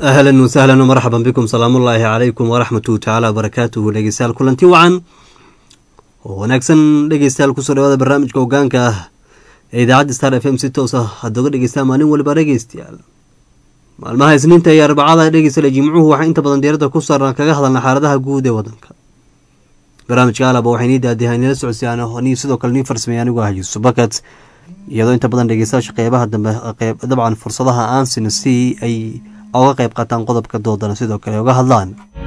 ahlan wasahlan marxaban bikum salaamullaahi calaykum waraxmatuhu tacaala wabarakaatuhu dhegeystayaal kulanti wacan oo wanaagsan dhegeystayaal kusoo dhawaada barnaamijka hogaanka ah ee idaacadda star f m si toos ah hadda uga dhegeystaa maalin waliba dhegeystayaal maalmaha isniinta iyo arbacada dhegeystale jimcuhu waxaa inta badan diiradda ku saarnaa kaga hadalna xaaladaha guud ee wadanka barnaamijka alaba waxay nii daadihay nila socodsiyaan ni sidoo kale nii farsamey anigu ah yuusuf bakat iyadoo inta badan dhegeystayaasha qeybaha dambe dabcan fursadaha aansina si ay oga qeyb qaataan qodobka doodana sidoo kale oga hadlaan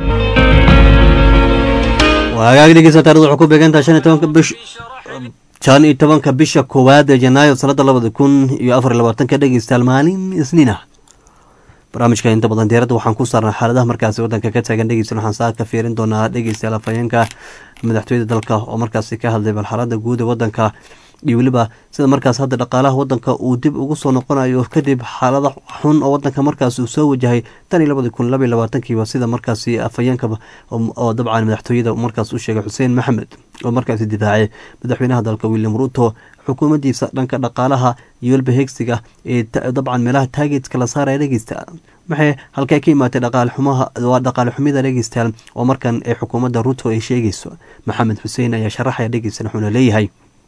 waa hagaag dhegeysta taarida waxay ku beegantaha shan iyo tobanka bish shan iyo tobanka bisha koowaad ee janaayo sanada labada kun iyo afar iyo labaatanka dhegeystayaal maalin isniin ah barnaamijka inta badan diyaaradda waxaan ku saarnaa xaaladaha markaasi wadanka ka taagan dhegeystayaal waxaan saa ka fiirin doonaa dhegeystayaal afhayeenka madaxtooyada dalka oo markaasi ka hadlay bal xaalada guud ee wadanka iyo weliba sida markaas hadda dhaqaalaha wadanka uu dib ugu soo noqonayo kadib xaalada xun oo wadanka markaas uu soo wajahay tan iyo labadi kun labaiy labaatankiiba sida markaasi afhayeenka oo dabcan madaxtooyada markaas u sheegay xuseen maxamed oo markaasi difaacay madaxweynaha dalka william ruto xukuumaddiisa dhanka dhaqaalaha iyo weliba heegsiga ee dabcan meelaha taageedka la saaraya dhegeysta maxay halkee ka imaatay dhaqaalxumaha waa dhaqaale xumida dhegeystayaal oo markan ee xukuumadda ruto ay sheegayso maxamed xuseen ayaa sharaxaya dhegeysta wuxuuna leeyahay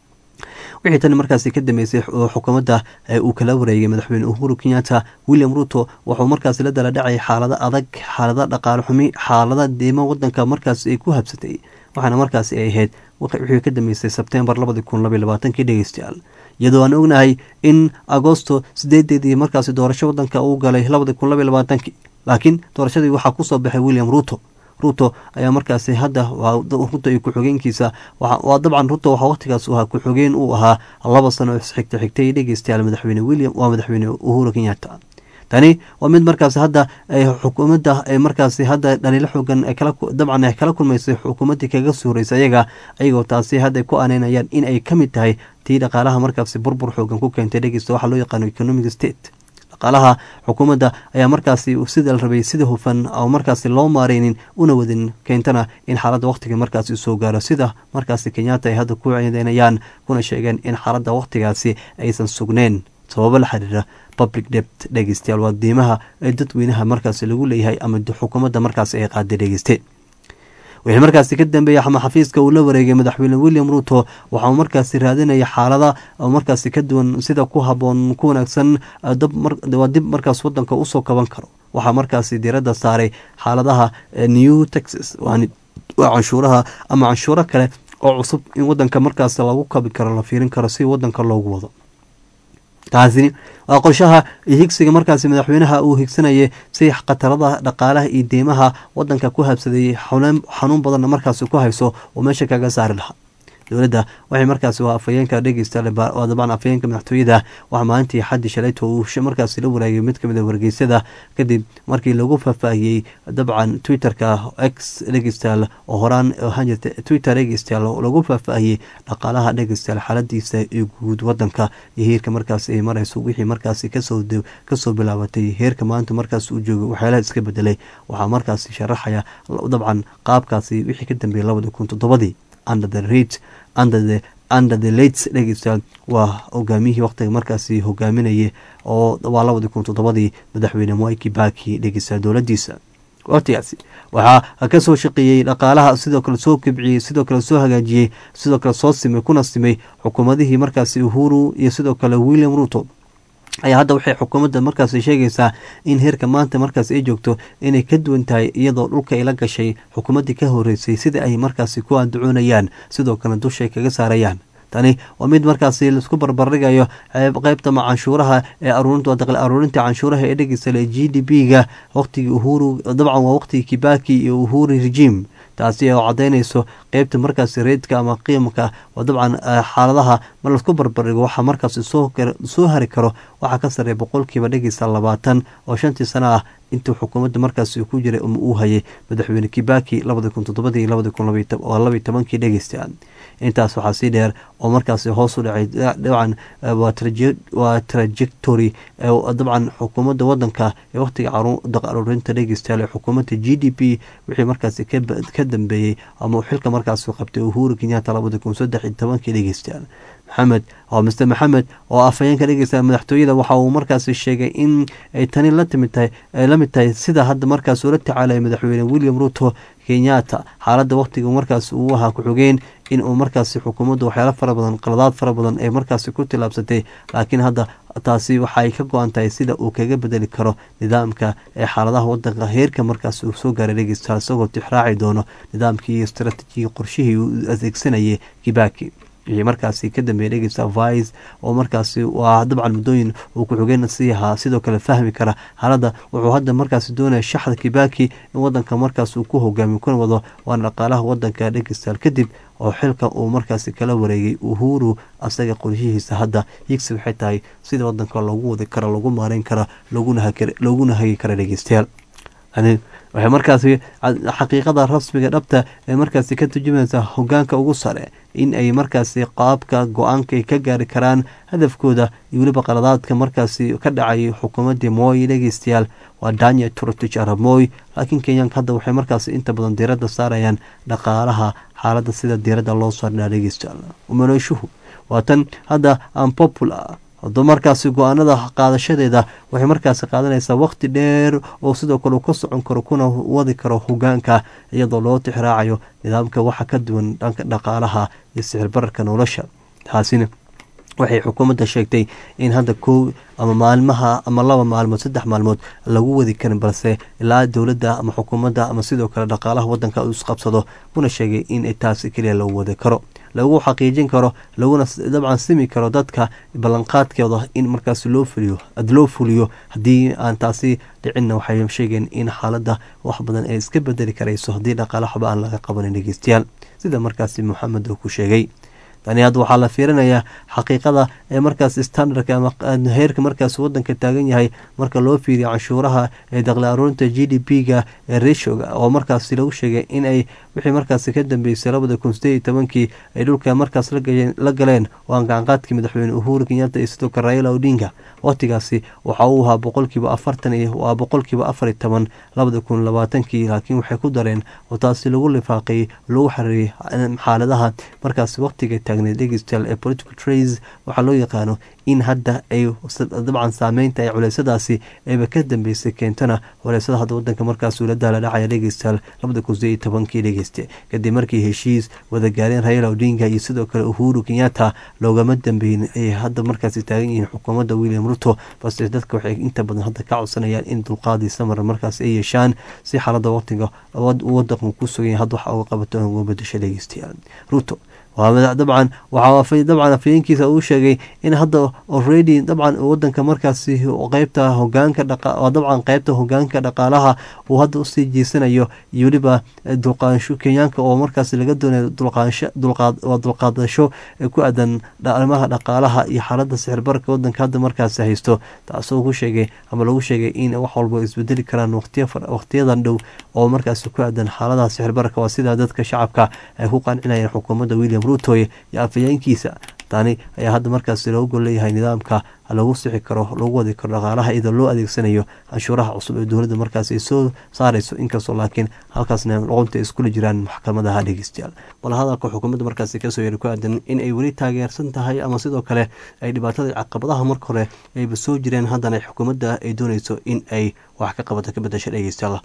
wixii tani markaasi ka dambeysay xukuumadda uu kala wareegay madaxweyne uhuru kenyatta william ruto wuxuu markaasi la dala dhacay xaalado adag xaalada dhaqaale xumi xaalada diimo wadanka markaasi ay ku habsatay waxaana markaasi ay ahayd wixii ka dambeysay sebtembar labadi kun labaiy labaatankii dhegeystayaal iyadoo aan ognahay in agosto sideedeedii markaasi doorasho wadanka uu galay labadi kun labaiy labaatankii laakiin doorashadii waxaa kusoo baxay william ruto ruto ayaa markaasi hadda ruto iyo ku-xogeenkiisa waa dabcan ruto waxaa waqtigaas ahaa ku-xogeen uu ahaa laba sano xigta xigtay dhegeystayaal madaxweyne william waa madaxweyne uhuru kenyatta tani waa mid markaasi hadda xukuumadda ay markaasi hadda dhaliilo xoogan dabcan ay kala kulmaysay xukuumaddii kaga soo horeysay ayaga ayagoo taasi hadda ku aneynayaan in ay ka mid tahay tii dhaqaalaha markaasi burbur xoogan ku keentay dhegeysta waxaa loo yaqaano economic state dhaqaalaha xukuumadda ayaa markaasi sida la rabay sida hufan oo markaasi loo maareynin una wadin keentana in xaaladda waqtiga markaasi soo gaaro sida markaasi kenyatta ay hadda ku ceedeynayaan kuna sheegeen in xaaladda waqtigaasi aysan sugneyn sababo la xiriira public debt dhegeystayaal waa diimaha ee dadweynaha markaasi lagu leeyahay ama xukuumadda markaasi ay qaaday dhegeyste wixii markaasi ka dambeeyay ama xafiiska uu la wareegay madaxweyne william ruto waxauu markaasi raadinaya xaalada markaasi ka duwan sida ku haboon ku wanaagsan waa dib markaas wadanka usoo kaban karo waxaa markaasi diiradda saaray xaaladaha new texas waa canshuuraha ama canshuuro kale oo cusub in wadanka markaas lagu kabi karo la fiirin karo si wadanka loogu wado taasini waa qorshaha higsiga markaasi madaxweynaha uu higsanayay si khatarada dhaqaalaha iyo deymaha wadanka ku habsaday xanuun badanna markaasi ku hayso oo meesha kaga saari lahaa dowladda waxay markaasi waa afhayeenka dhegeysta waa dabcan afhayeenka madaxtooyada waxaa maalintii xaddi shalayto uu markaasi la waraagay mid kamid a wargeysyada kadib markii lagu faahfaahiyey dabcan twitterka x dhegeystayaal oo horaan ahaan jirta twitter dhegeystayaal oo lagu faahfaahiyey dhaqaalaha dhegeystayaal xaaladiisa ee guud wadanka iyo heerka markaasi ay marayso wixii markaasi kasoo kasoo bilaabatay heerka maanta markaas uu joogay waxyaalaha iska bedelay waxaa markaasi sharaxaya dabcan qaabkaasi wixii ka dambeeyay labadi kun toddobadii under the rate under the under the lates dhegeystayaal waa hogaamiyihii waqtiga markaasi hogaaminayay oo waa labadii kun toddobadii madaxweyne mwai kibaki dhegeystayaal dowladdiisa waqtigaasi waxaa kasoo shaqeeyey dhaqaalaha sidoo kale soo kibciyey sidoo kale soo hagaajiyey sidoo kale soo simay kuna simay xukuumadihii markaasi uhuru iyo sidoo kale william ruto ayaa hadda waxay xukuumadda markaasi sheegaysaa in heerka maanta markaas ay joogto inay ka duwan tahay iyadoo dhulka ay la gashay xukuumaddii ka horeysay sida ay markaasi ku andacoonayaan sidoo kale dushay kaga saarayaan tani waa mid markaasi laisku barbardhigayo qeybta canshuuraha ee aruurinta canshuuraha ee dhegeysale g d b ga waqtigii uhuru dabcan waa waqtigii kibaki iyo uhuru regime taasi oo cadaynayso qeybta markaasi reedka ama qiimka waa dabcan xaaladaha mar laisku barbardhigo waxaa markaasi soo hari karo waxaa ka sareeya boqolkiiba dhegeysa labaatan oo shantii sano ah intuu xukuumadda markaasi ku jiray uu hayay madaxweyne kibaki labadi kun toddobadii labadi kun labaiy tobankii dhegeysta intaas waxaa sii dheer oo markaasi hoos u dhacay dabcan waa trajectory dabcan xukuumadda wadanka ee wakhtiga aruurinta dhegeystayaal ee xukuumadda g d p wixii markaasi ka dambeeyey ama xilka markaasi qabtay uhuru kenyatta labada kun saddex iyo tobankii dhegeystayaal maxamed oo mister maxamed oo afhayeenka dhegeysta madaxtooyada waxa uu markaasi sheegay in ay tani la timid tahay ay la mid tahay sida hadda markaas ula tacaalaya madaxweyne william ruto kenyatta xaaladda wakhtiga markaas uu ahaa ku-xogeen in uu markaasi xukuumaddu waxyaalo fara badan qaladaad fara badan ee markaasi ku tillaabsatay laakiin hadda taasi waxaay ka go-an tahay sida uu kaga bedeli karo nidaamka ee xaaladaha wadanka heerka markaas uu soo gaaray dhegeystayaal isagoo tixraaci doono nidaamkii iyo istaraatiijigii qorshihii uu adeegsanayay kibaki wixii markaasi ka dambeeyay dhegeysta vice oo markaasi waa dabcan muddooyin uu ku-xogeen sii ahaa sidoo kale fahmi kara xaaladda wuxuu hadda markaasi doonaya shaxda kibaki in wadanka markaas uu ku hogaamiyo kuna wado waana dhaqaalaha wadanka dhegeystayaal kadib oo xilka uu markaasi kala wareegay uhuru asaga qorshihiisa hadda higsi waxay tahay sida wadanka lagu wadi karo lagu maareyn karo looguna hagi kara dhegeystayaal waxay markaasi xaqiiqada rasmiga dhabta ee markaasi ka turjumaysa hogaanka ugu sare in ay markaasi qaabka go-aanka ay ka gaari karaan hadafkooda iyo weliba qaladaadka markaasi ka dhacay xukuumadii mooy dhegeystayaal waa daniel turtich arab mooy laakiin kenyaanka hadda waxay markaasi inta badan diiradda saarayaan dhaqaalaha xaaladda sida diiradda loo saarnaa dhegeystayaal umaleyshuhu waa tan hadda unpopular hado markaasi go-aanada qaadashadeeda waxay markaasi qaadanaysaa waqti dheer oo sidoo kale ka socon karo kuna wadi karo hogaanka iyadoo loo tixraacayo nidaamka waxa ka duwan dhanka dhaqaalaha iyo sicir bararka nolosha taasina waxay xukuumadda sheegtay in hadda kow ama maalmaha ama laba maalmood saddex maalmood lagu wadi karin balse ilaa dowladda ama xukuumadda ama sidoo kale dhaqaalaha wadanka uu isqabsado una sheegay in taasi keliya lagu wadi karo lagu xaqiijin karo laguna dabcan simi karo dadka ballanqaadkooda in markaas loo fuliyo loo fuliyo haddii aan taasi dhicinna waxay sheegeen in xaaladda wax badan ay iska bedeli karayso haddii dhaqaala waxba aan laga qabanin dhegeystayaal sida markaasi moxamed uu ku sheegay tani hadda waxaa la fiirinayaa xaqiiqada ee markaas standardka ama heerka markaas wadanka taagan yahay marka loo fiiriyo canshuuraha ee daqli aruurinta g d p ga ee reshoga oo markaasi lagu sheegay in ay wixii markaasi ka dambeysay labada kun sideed iyo tobankii ay dhulka markaas la galeen oo aan gacanqaadkii madaxweyne uhuru kenyatta iyo sidoo kale raila odinga waqtigaasi waxa uu ahaa boqolkiiba afartan iyo waa boqolkiiba afar iyo toban labada kun labaatankii laakiin waxay ku dareen oo taasi lagu lifaaqay lagu xariiriyay xaaladaha markaasi waqtiga taagneed dhegeystayaal ee political trace waxaa loo yaqaano in hadda ay dabcan saameynta ee culeysadaasi ayba ka dambeysay keentana culeysada hadda wadanka markaas uu la daala dhacaya dhegeystayaal labada kun sideed iyo tobankii dhegeyste kadib markii heshiis wada gaareen raila odinga iyo sidoo kale uhuru kenyatta loogama dambeyn ay hadda markaasi taagan yihiin xukuumadda william ruto balse dadka waxay inta badan hadda ka codsanayaan in dulqaadii samar markaas ay yeeshaan si xaalada waqtiga wadanku ku sugan hadda waxa uga qabato uga bedasho dhegeystayaal ruto dabcan waxaa dabcan afayeenkiisa uu sheegay in hadda already dabcan wadanka markaasi qeybta hogaanka dabcan qeybta hogaanka dhaqaalaha uu hadda usii jeesanayo iyo weliba dulqaansho kenyaanka oo markaas laga doonayo dulqaadasho ku aadan arrimaha dhaqaalaha iyo xaalada sixirbarka wadanka hadda markaasi haysto taasoo ku sheegay ama lagu sheegay in wax walba isbedeli karaan waqtiyadan dhow oo markaasi ku aadan xaaladaha sixirbarka waa sidaa dadka shacabka ay ku qancinayeen xukuumadda william rutoy iyo afayeenkiisa tani ayaa hadda markaasi loogu gol leeyahay nidaamka lagu sixi karo lagu wadi karo dhaqaalaha iyadoo loo adeegsanayo canshuuraha cusub ee dowladda markaas ay soo saarayso inkastoo laakiin halkaasna luqunta iskula jiraan maxkamadaha dhegeystayaal bal hadalka xukuumadda markaasi kasoo yeeray ku aadan in ay weli taageersan tahay ama sidoo kale ay dhibaatada caqabadaha marka hore ayba soo jireen haddana xukuumadda ay dooneyso in ay wax ka qabato ka bedasha dhegeystayaal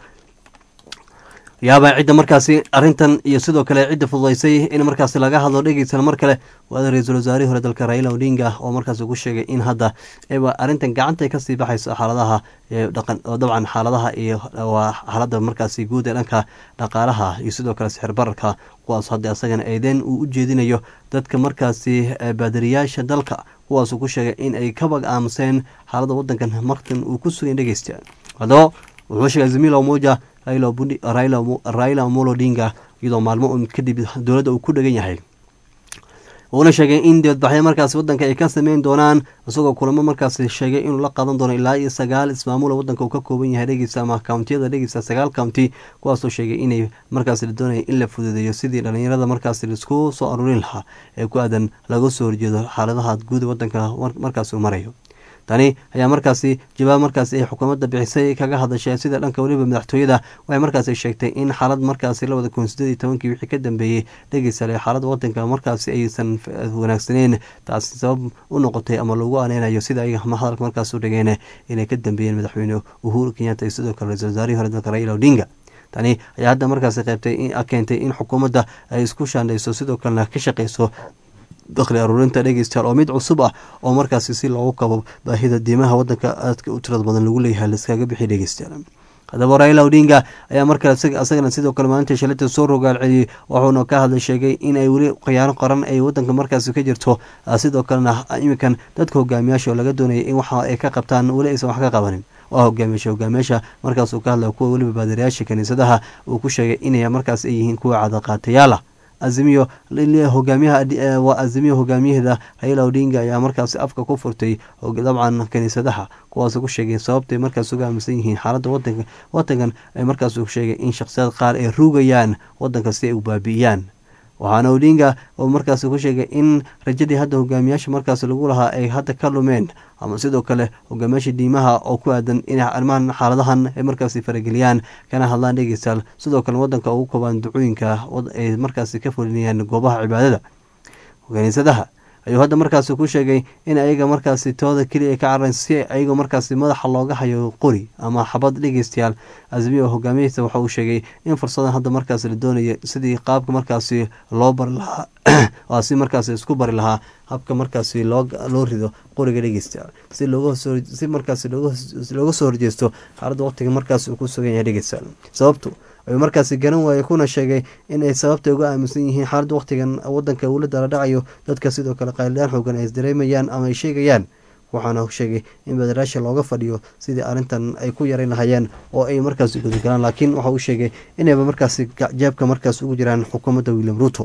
yaabaa cidda markaasi arintan iyo sidoo kale cidda fududaysay in markaasi laga hadlo dhegeysan mar kale waada ra-iisul wasaarihii hore dalka raila odinga oo markaasi ku sheegay in hadda eba arrintan gacantay kasii baxayso xaaladaha dhaqan dabcan xaaladaha iyo waa xaalada markaasi guud ee dhanka dhaqaalaha iyo sidoo kale sixir bararka kuwaas hadda asagana eedeen uu u jeedinayo dadka markaasi baadariyaasha dalka kuwaasuu ku sheegay in ay kabag aamuseen xaalada wadankan markan uu ku sugay dhegeysta haddaba wuxuu sheegay zamila moja raila amolo odinga iyadoo maalmo un kadib dowladda uu ku dhegan yahay uuna sheegay in dibadbaxyo markaasi wadanka ay ka sameyn doonaan isagoo kulamo markaasi sheegay inuu la qaadan doono ilaa iyo sagaal ismaamula wadanka uu ka kooban yahay dhegeysa ama kountiyada dhegeysa sagaal county kuwaasoo sheegay inay markaasi la doonaya in la fududeeyo sidii dhalinyarada markaasi laisku soo aruurin lahaa ee ku aadan laga soo horjeedo xaaladaha guud wadanka markaasi uu marayo tani ayaa markaasi jawaab markaasi ay xukuumadda bixisay kaga hadashay sida dhanka weliba madaxtooyada waxay markaasi sheegtay in xaalad markaasi labada kun sideed iyo tobankii wixii ka dambeeyey dhegeysale xaalada wadanka markaasi aysan wanaagsaneyn taasi sabab u noqotay ama lagu aneynayo sida ay hadalka markaas u dhigeen inay ka dambeeyeen madaxweyne uhuru kenyatta iyo sidoo kale ra-isul wasaarihii hore dalka raila odinga tani ayaa hadda markaasi qeybtay keentay in xukuumadda ay isku shaandhayso sidoo kalena ka shaqeyso dakhli aruurinta dhegeystayaal oo mid cusub ah oo markaasi si loogu kabo baahida diimaha wadanka aadka u tirada badan lagu leeyahay laiskaga bixiy dhegeystayaal haddaba raila odinga ayaa markale isagana sidoo kale maalinta shalita soo rogaal celiyey wuxuuna ka hadlay sheegay in ay weli khiyaano qaran ay wadanka markaasi ka jirto sidoo kalena iminkan dadka hogaamiyaasha oo laga doonayay in waxa ay ka qabtaan weli aysan wax ka qabanin waa hogaamiyaasha hogaamiyaasha markaas uu ka hadlaya kuwa weliba baadarayaasha kaniisadaha uu ku sheegay inay markaas ay yihiin kuwa cadaqaatayaal ah azimiyo hogaamiyaha waa azimiyo hogaamiyaheeda raila odinga ayaa markaasi afka ku furtay dabcan kaniisadaha kuwaas ku sheegay sababtay markaas uga aaminsan yihiin xaaladda wadanka wadankan ay markaas sheegay in shakhsiyaad qaar ay rugayaan wadanka si ay u baabi'iyaan waxaana odinga oo markaas ku sheegay in rajadii hadda hogaamiyaasha markaas lagu lahaa ay hadda ka lumeen ama sidoo kale hogaamiyaasha diimaha oo ku aadan inay arrimahan xaaladahan ay markaasi farageliyaan kana hadlaan dhegeystayaal sidoo kale wadanka ugu koobaan ducooyinka ay markaasi ka fulinayaan goobaha cibaadada kaniisadaha ayuu hadda markaasi ku sheegay in ayaga markaasi tooda keliya ka cararayn si ayagoo markaasi madaxa looga hayo qori ama xabad dhegeystayaal azmiya hogaamiyhiisa waxa uu sheegay in fursadan hadda markaasi la doonayo sidii qaabka markaasi loo bari lahaa waa si markaasi isku bari lahaa habka markaasi loo loo rido qoriga dhegeystayaal si looga si markaasi looga soo horjeesto xaaladda waqtiga markaasi uu ku sugan yahay dhegeystayaal sababtu ayuu markaasi garan waayey kuna sheegay inay sababta uga aaminsan yihiin xaaladda waqtigan wadanka uula dala dhacayo dadka sidoo kale qaylidhaan xoogan ay isdareemayaan ama ay sheegayaan waxaana sheegay in badaraasha looga fadhiyo sidii arrintan ay ku yaran lahayeen oo ay markaasi gudagalaan laakiin waxa uu sheegay inayba markaasi jeebka markaas ugu jiraan xukuumadda william ruto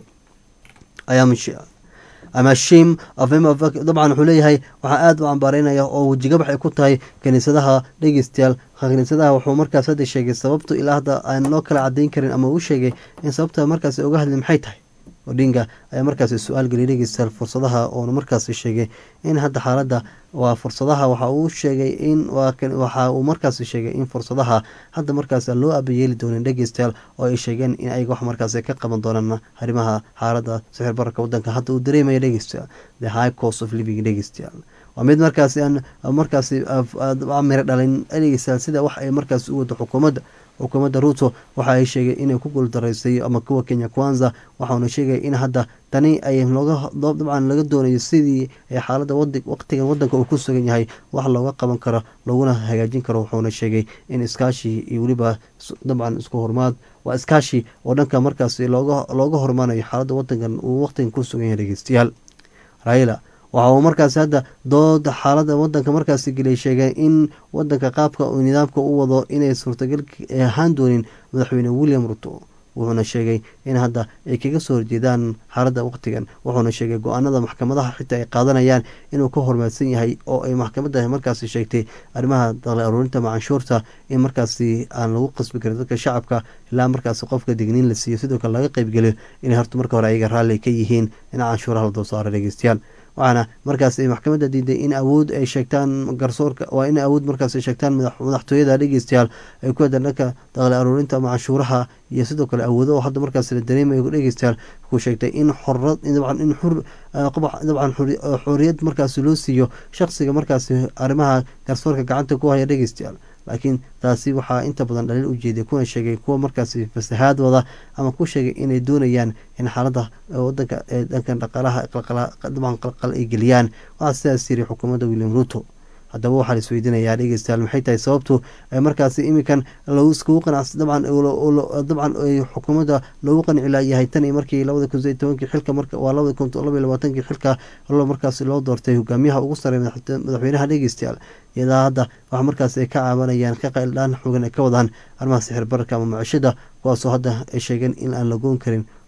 ama shim dabcan wuxuu leeyahay waxaa aada u cambaareynaya oo wejigabax ay ku tahay kaniisadaha dhegeystayaal kaniisadaha wuxuu markaas hadda sheegay sababtu ilaa hadda aan loo kala cadeyn karin ama uu sheegay in sababta markaasi uga hadli maxay tahay odinga ayaa markaasi su-aal geliyay dhegeystayaal fursadaha oona markaasi sheegay in hadda xaaladda waa fursadaha waxa uu sheegay in waxa uu markaasi sheegay in fursadaha hadda markaas loo abayeeli doonin dhegeystayaal oo ay sheegeen in ayaga wax markaasi ka qaban doonaan arrimaha xaaladda sixir bararka wadanka hadda uu dareemaya dhegeystayaal the high cost of living dhegeystayaal waa mid markaasi aan markaasi miro dhalin dhegeystayaal sida wax ay markaasi u wado xukuumadda xukuumadda ruto waxa ay sheegay inay ku guuldaraysay ama kuwa kenya kwanza waxauna sheegay in hadda tani ay looga dabcan laga doonayo sidii ay xaaladda waqtigan wadanka uu ku sugan yahay wax looga qaban karo looguna hagaajin karo wuxuuna sheegay in iskaashi iyo weliba dabcan isku hormaad waa iskaashi oo dhanka markaasi looga looga hormaanayo xaaladda wadankan uu waqtigan ku sugan yahay dhegeystayaal raila waxa uu markaasi hadda dooda xaalada wadanka markaasi geliyay sheegay in wadanka qaabka uu nidaamka u wado inay suurtagal ahaan doonin madaxweyne william ruto wuxuuna sheegay in hadda ay kaga soo horjeedaan xaaladda waqtigan wuxuuna sheegay go-aanada maxkamadaha xitaa ay qaadanayaan inuu ka hormaadsan yahay oo ay maxkamadda markaasi sheegtay arrimaha daqli aruurinta macanshuurta in markaasi aan lagu qasbi karin dadka shacabka ilaa markaasi qofka digniin la siiyo sidoo kale laga qeybgeliyo inay horta marka hore ayaga raalli ka yihiin in canshuuraha la dul saaro dhegeystayaal waxaana markaas ay maxkamadda diiday in awood ay sheegtaan garsoorka waa in awood markaas ay sheegtaan madaxtooyada dhegeystayaal ay ku hadaan dhanka daqli aruurinta macanshuuraha iyo sidoo kale awoodo oo hadda markaas la dareemayo dhegeystayaal ku sheegtay in xorad dabcan in xur dabcan xoriyad markaasi loo siiyo shaqsiga markaasi arrimaha garsoorka gacanta ku haya dhegeystayaal laakiin taasi waxaa inta badan dhaliil u jeeday kuna sheegay kuwa markaasi fasahaad wada ama ku sheegay inay doonayaan in xaaladda wadanka ee dhankan dhaqaalaha dabcan qalqal ay geliyaan waxaa sidaas yiri xukuumadda william ruto haddaba waxaa la isweydiinayaa dhegeystayaal maxay tahay sababtu markaasi iminkan lagu iskugu qanacs dabcan dabcan xukuumadda loogu qanci laayahay tan iyo markii labada kun sideed tobankii xilka marka waa labada kun laba iyo labaatankii xilka lo markaasi loo doortay hogaamiyaha ugu sarey madaxweynaha dhegeystayaal iyadaa hadda waxa markaasi ay ka caabanayaan ka qayldhaan xoogan ay ka wadaan arrimaha sixir bararka ama macishada kuwaasoo hadda ay sheegeen in aan la goon karin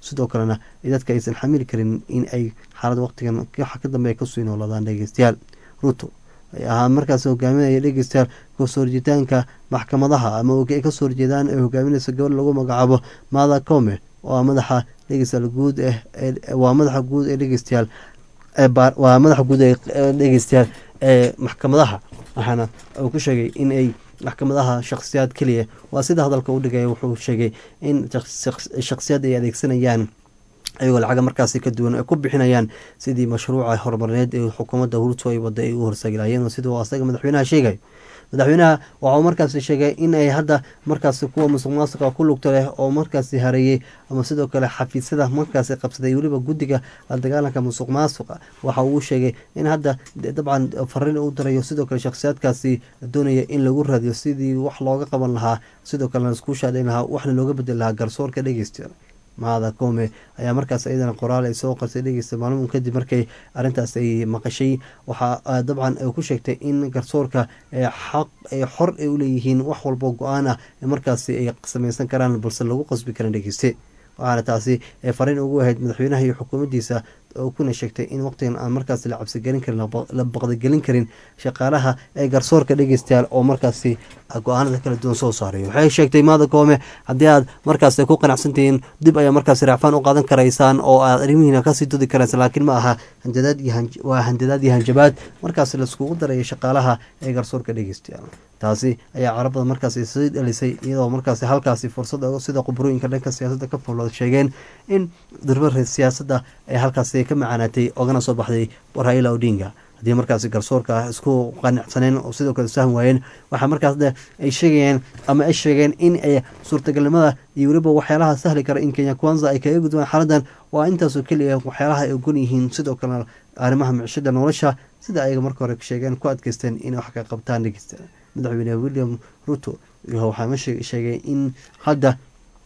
sidoo kalena dadka aysan xamili karin in ay xaalad waqtigan waxa ka dambe ay kasii nooladaan dhegeystayaal ruto ahaa markaas hogaaminaya dhegeystayaal kasoo horjeetaanka maxkamadaha ama ay kasoo horjeedaan ay hogaaminaysa gabadh lagu magacaabo mada come waa madaxa dhegeystayaal guud waa madaxa guud ee dhegeystayaal waa madaxa guud ee dhegeystayaal ee maxkamadaha waxaana uu ku sheegay in ay maxkamadaha shakhsiyaad keliya waa sida hadalka u dhigaya wuxuu sheegay in shakhsiyaad ay adeegsanayaan ayagoo lacaga markaasi ka duwan ay ku bixinayaan sidii mashruuca horumarineed ee xukuumadda hurto ay wada ay u horsagilaayeen siduu asaga madaxweynaha sheegayo madaxweynaha waxauu markaasi sheegay in ay hadda markaasi kuwa musuq maasuqa ku lugta leh oo markaasi hareeyey ama sidoo kale xafiisyada markaasi qabsaday weliba guddiga la dagaalanka musuq maasuqa waxa uu sheegay in hadda dabcan fariin u dirayo sidoo kale shakhsiyaadkaasi doonaya in lagu raadiyo sidii wax looga qaban lahaa sidoo kalena laisku shaadhayn lahaa waxna looga bedeli lahaa garsoorka dhegeysta maada come ayaa markaas iyadana qoraal ay soo qarsay dhegeysta maalin kadib markay arrintaas ay maqashay waxaa dabcan ay ku sheegtay in garsoorka xaq ay xor ay u leeyihiin wax walbo go-aan ah markaasi ay sameysan karaan balse lagu qasbi karan dhegeyste waxaana taasi fariin ugu ahayd madaxweynaha iyo xukuumaddiisa oo kuna sheegtay in waqtigan aan markaas la cabsigelin karin la baqdigelin karin shaqaalaha ee garsoorka dhegeystayaal oo markaasi go-aanada kala duwan soo saarayo waxay sheegtay maada koome haddii aad markaas ku qanacsantihiin dib ayaa markaas raacfaan u qaadan karaysaan oo aad arrimihiina kasii dodi karaysa laakiin ma aha hanjadaad waa handadaad iyo hanjabaad markaas laiskugu daraya shaqaalaha ee garsoorka dhegeystayaal taasi ayaa carabada markaasi sii dhalisay iyadoo markaasi halkaasi fursad sida qubrooyinka dhanka siyaasadda ka fulo sheegeen in durba siyaasadda ee halkaasi ka macaanaatay ogana soo baxday raila odinga haddii markaasi garsoorka isku qanacsaneen oo sidoo kale saham waayeen waxaa markaas ay sheegayeen ama ay sheegeen in ay suurtagalnimada iyo weliba waxyaalaha sahli kara in kenya kwanza ay kaga gudbaan xaaladan waa intaasoo keliya waxyaalaha ay ogon yihiin sidoo kalena arrimaha micishada nolosha sida ayaga marka hore sheegeen ku adkeysteen inay wax ka qabtaan dhegeysta madaxweyne william ruto waxaa sheegay in hadda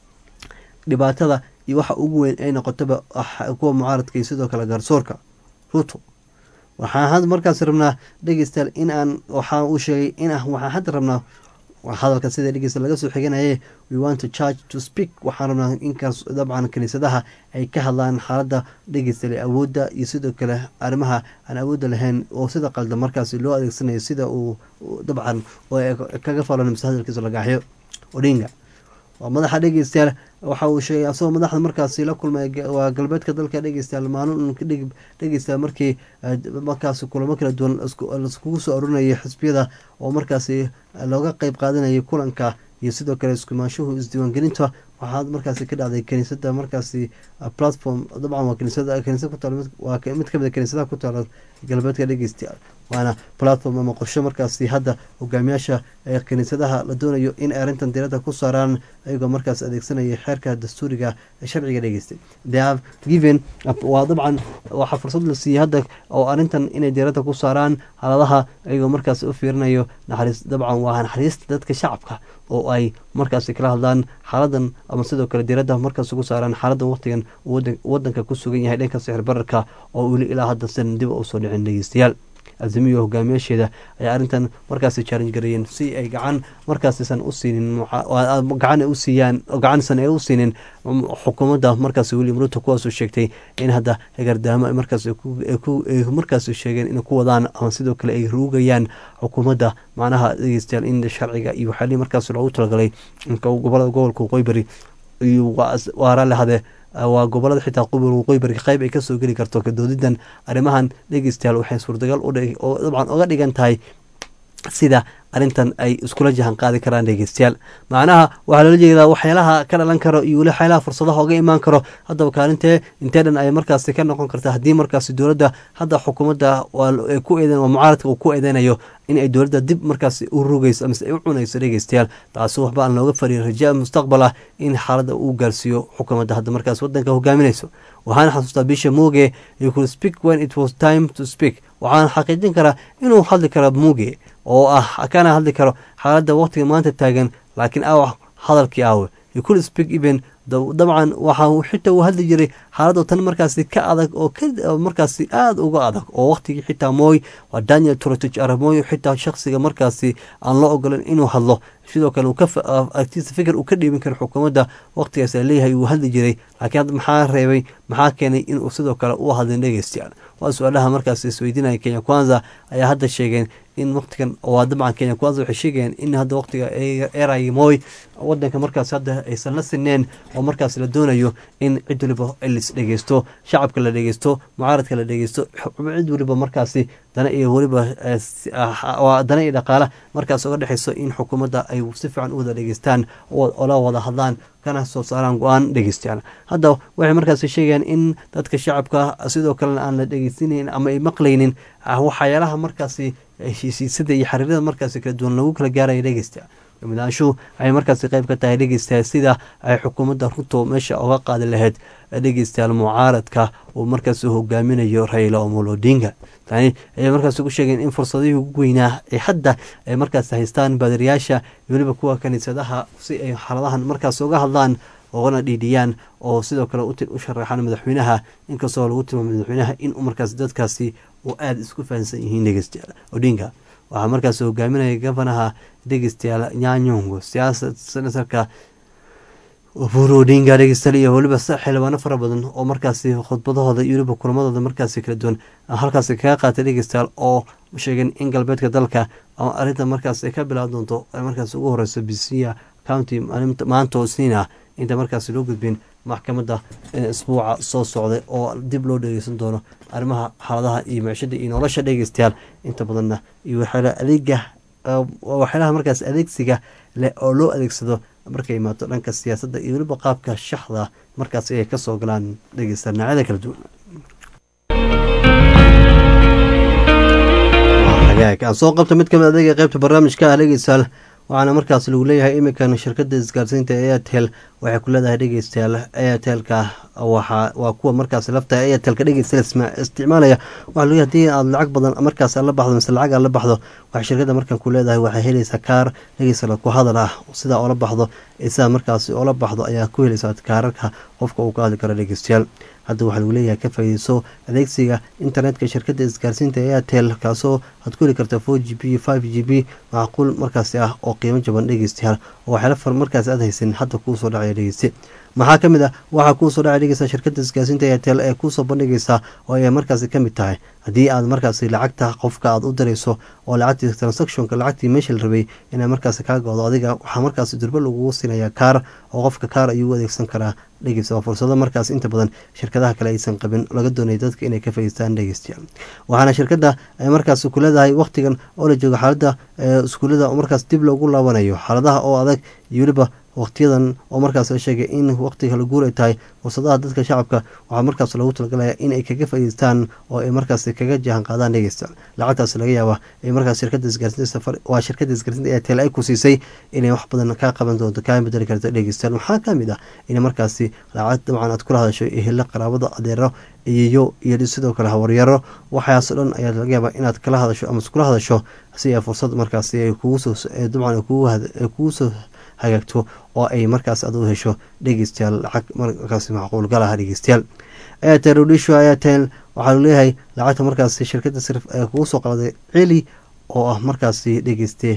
dhibaatada iyo waxa ugu weyn ay noqotaba kuwa mucaaradka iyo sidoo kale garsoorka ruto waxaan had markaas rabnaa dhegeystayaal in aan waxa uu sheegay in waxaan hadda rabnaa hadalka sida dhegeysta laga soo xiganaye we want to charge to speak waxaan rabnaa inkaas dabcan kiniisadaha ay ka hadlaan xaaladda dhegeystale awoodda iyo sidoo kale arrimaha aan awoodda lahayn oo sida qalda markaasi loo adeegsanayo sida uu dabcan kaga falon mise hadalkiisa lagaaxyo odinga waa madaxa dhegeystayaal waxa uu sheegay asagoo madaxda markaasi la kulmay waa galbeedka dalka dhegeystayaal maalin dhegeystayaal markii markaasi kulamo kala duwan laiskugu soo arurinayay xisbiyada oo markaasi looga qeyb qaadanayay kulanka iyo sidoo kale iskumaanshuhu isdiiwaangelinta waxaa markaasi ka dhacday kaniisada markaasi platform dabcan waa kaniisada kaniisad ku taal waa mid kamid a kaniisadaha ku taala galbeedka dhegeystayaal waana platform ama qorshe markaasi hadda hogaamiyaasha ee kaniisadaha la doonayo in ay arrintan diiradda ku saaraan ayagoo markaas adeegsanaya xeerka dastuuriga ee sharciga dhegeystay they have given waa dabcan waxaa fursad la siiyey hadda oo arrintan inay diiradda ku saaraan xaaladaha ayagoo markaasi u fiirinayo naxariis dabcan waa naxariista dadka shacabka oo ay markaasi kala hadlaan xaaladan ama sidoo kale diiradda markaas ugu saaraan xaaladan waqtigan wadanka ku sugan yahay dhanka sixir bararka oo weli ilaa hadda san dib usoo dhicin dhegeystayaal azimiyo hogaamiyaasheeda ayaa arrintan markaasi challenge gareeyeen si ay gacan markaasisan u siinin gacan u siiyaan gacansan ay u siinin xukuumadda markaasi william ruto kuwaasuu sheegtay in hadda gardaamo markaas markaas sheegeen inay ku wadaan ama sidoo kale ay ruugayaan xukuumadda macnaha dhegeystayaal in sharciga iyo waxyaalihii markaas loogu talagalay gobolada gobolka waqooyi iyo waa raalli hade waa gobolada xitaa qubur waqooyi bari qayb ay kasoo geli karto kadoodidan arrimahan dhegeystayaal waxay suurtagal oo dabcan oga dhigan tahay sida arrintan ay iskula jahan qaadi karaan dhegeystayaal macnaha waxaa loola jeedaa waxyaalaha ka dhalan karo iyo weli waxyaalaha fursadaha oga imaan karo haddaba kaalintee intee dhan ay markaasi ka noqon karta haddii markaasi dowladda hadda xukuumadda ku eeden waa mucaaradka uu ku eedeynayo in ay dowladda dib markaasi u rugayso amase ay u cunayso dhegeystayaal taasi waxba aan looga fariin rajaa mustaqbal ah in xaaladda uu gaarsiiyo xukuumadda hadda markaas wadanka hogaaminayso waxaana xasuustaa bisha muuge you could speak when it was time to speak waxaana xaqiijin karaa inuu hadli kara muuge oo ah kana hadli karo xaaladda waqtiga maanta taagan laakiin aw hadalkii aawe you could speak even dabcan waxa xitaa uu hadli jiray xaaladoo tan markaasi ka adag oo markaasi aada uga adag oo waqtigii xitaa mooy waa daniel trotich aramoy xitaa shaksiga markaasi aan loo ogolan inuu hadlo sidoo kale agtiisa fikir uu ka dhiibin karo xukuumadda waqtigaas a leeyahay uu hadli jiray laakiin hadda maxaa reebay maxaa keenay inuu sidoo kale u hadlin dhegeystayaal waa su-aalaha markaas isweydiinaya kenya kwanza ayaa hadda sheegeen in waqtigan waa dabcan kenya kwanza waxay sheegayeen in hadda waqtiga eray moy wadanka markaas hadda aysan la sineen oo markaas la doonayo in cid waliba lis dhegeysto shacabka la dhegeysto mucaaradka la dhegeysto cid waliba markaasi dana iyo weliba dana iyo dhaqaala markaas uga dhexeyso in xukuumadda ay si fiican u wada dhegeystaan ola wada hadlaan kana soo saaraan go-aan dhegeystaan hadda waxay markaasi sheegayaan in dadka shacabka sidoo kalena aan la dhegeysanayn ama ay maqlaynin waxyaalaha markaasi heshiisiisada iyo xariirada markaasi kala duwan lagu kala gaaraya dhegeysta midaanshu waxay markaasi qayb ka tahay dhegeystayaal sida ay xukuumadda ruto meesha oga qaadi lahayd dhegeystayaal mucaaradka uu markaasi hogaaminayo raila omolo odinga tani ayay markaasi ku sheegeen in fursadihii ugu weynaa ee hadda ay markaasi haystaan baadariyaasha iyo weliba kuwa kaniisadaha si ay xaaladahan markaas uga hadlaan oogana dhiidhiyaan oo sidoo kale u sharaxaan madaxweynaha inkastoo lagu tilmaamay madaxweynaha in markaas dadkaasi uu aada isku fahansan yihiin dhegeystayaal odinga waxaa markaas hogaaminaya gafanaha dhegeystayaal nyanyongo siyaasad senatarka oburu odinga dhegeystayaal iyo weliba xildhibaano fara badan oo markaasi khudbadahooda iyo weliba kulamadooda markaasi kala duwan halkaasi kaga qaatay dhegeystayaal oo sheegeen in galbeedka dalka ama arrinta markaas ay ka bilaabi doonto ay markaas ugu horeyso bisiya county maanta oo isniina inta markaasi loo gudbin maxkamadda isbuuca soo socday oo dib loo dhegeysan doono arrimaha xaaladaha iyo micshada iyo nolosha dhegeystayaal inta badanna iyo waxyaala adeega waxyaalaha markaas adeegsiga leh oo loo adeegsado markay imaato dhanka siyaasadda iyo weliba qaabka shaxda markaas ay kasoo galaan dhegeystayaal noocyada kala duwan aan soo qabta mid kamid adeega qeybta barnaamijka ah dhegeystayaal waxaana markaas lagu leeyahay iminkan shirkada isgaarsiinta airtel waxay ku leedahay dhegeystayaal airtelka waa kuwa markaas lafta airtelka dhegeystayaal isticmaalaya waxaa lagu hadii aad lacag badan markaas la baxdo mise lacag aad la baxdo waxay shirkada markan ku leedahay waxay helaysaa kaar dhegeystayaal ku hadal ah sidaa oola baxdo sidaa markaas oola baxdo ayaa ku helaysaa kaararka qofka uu ka hadli karo dhegeystayaal hadda waxaa lagu leeyahay ka faaideyso adeegsiga internetka shirkada isgaarsiinta airtel kaasoo aad ku heli karta four g b five g b macquul markaasi ah oo qiimo jaban dhegeystayaal oo waxyaala markaas aad haysan hadda kuu soo dhacaya dhegeyste maxaa ka mid ah waxaa kuusoo dhacay dhegeysa shirkada isgaarsiinta airtel ee kuusoo bandhigaysa oo ay markaasi ka mid tahay haddii aad markaasi lacagta qofka aad u dirayso oo lacagtii transactionka lacagtii meesha la rabay inaa markaasi kaa goodo adiga waxaa markaasi durbo lagugu siinayaa kaar oo qofka kaar ayuu u adeegsan karaa dhegeysta waa fursado markaas inta badan shirkadaha kale aysan qabin laga doonaya dadka inay ka faiistaan dhegeystayaal waxaana shirkada ay markaas ku leedahay waqtigan oo la joogo xaalada iskuulada markaas dib loogu laabanayo xaaladaha oo adag iyo weliba waqtiyadan oo markaas la sheegay in waqtiga la guur ay tahay fursadaha dadka shacabka waxaa markaas loogu talagalaya inay kaga faiideystaan oo ay markaas kaga jahan qaadaan dhegeysta lacagtaas laga yaaba ay markaas shirkada isgaarsiinwaa shirkada isgaarsiinta airtel ay ku siisay inay wax badan kaa qaban doonto kaa bedeli karto dhegeystayaal waxaa kamid ah in markaasi lacag dabcan aad kula hadasho ehela qaraabada adeero iyoyo iyo sidoo kale hawaryaro waxaasoo dhan ayaa laga yaabaa inaad kala hadasho ama iskula hadasho si ay fursad markaasi ay kuusoo dabcan kugu soo hagaagto oo ay markaas ad u hesho dhegeystayaal lacag markaas macquul gal ah dhegeystayaal airtel rodisho airtel waxaa lu leeyahay lacagta markaasi shirkada sirf ee kugu soo qalday celi oo ah markaasi dhegeyste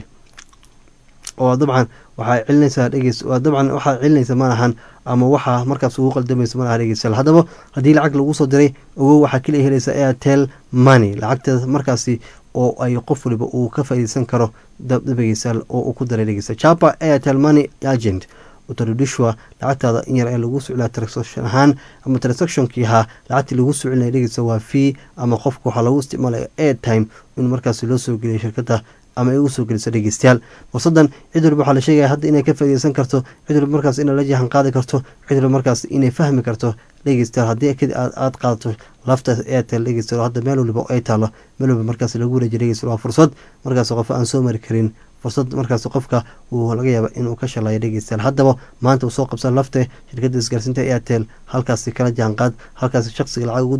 oo dabcan waxaa celinaysaa dhegeys dabcan waxaa celinaysa ma ahan ama waxaa markaas ugu qaldamaysa ma aha dhegeystayaal haddaba haddii lacag lagu soo diray ogow waxaa keliya helaysa airtel money lacagteeda markaasi oo ay qof waliba uu ka faaideysan karo dhegeystayaal oo uu ku daray dhegeysta japa airtel money agent utardishwa lacagtaada in yar ee lagu soclaa transaction ahaan ama transactionkii ahaa lacagtii lagu socelinaya dhegeysta waa fee ama qofka waxaa lagu isticmaalaya airtime in markaasi loo soo geliya shirkada ama ay ugu soo geliso dhegeystayaal fursadan cid waliba waxaa la sheegaya hadda inay ka faaideysan karto cid waliba markaas inay la jahan qaadi karto cid waliba markaas inay fahmi karto dhegeystayaal haddii aad qaadato lafta airtel dhegeystayaal hadda meel waliba ay taalo meel waliba markaas lagu wareejiyo dhegeystayaal waa fursad markaas qof aan soo mari karin fursad markaas qofka uu laga yaaba inuu ka shalayo dhegeystayaal haddaba maanta uu soo qabsan lafte shirkada isgaarsiinta airtel halkaasi kala jaanqaad halkaasi shaqsiga lacag ugu dar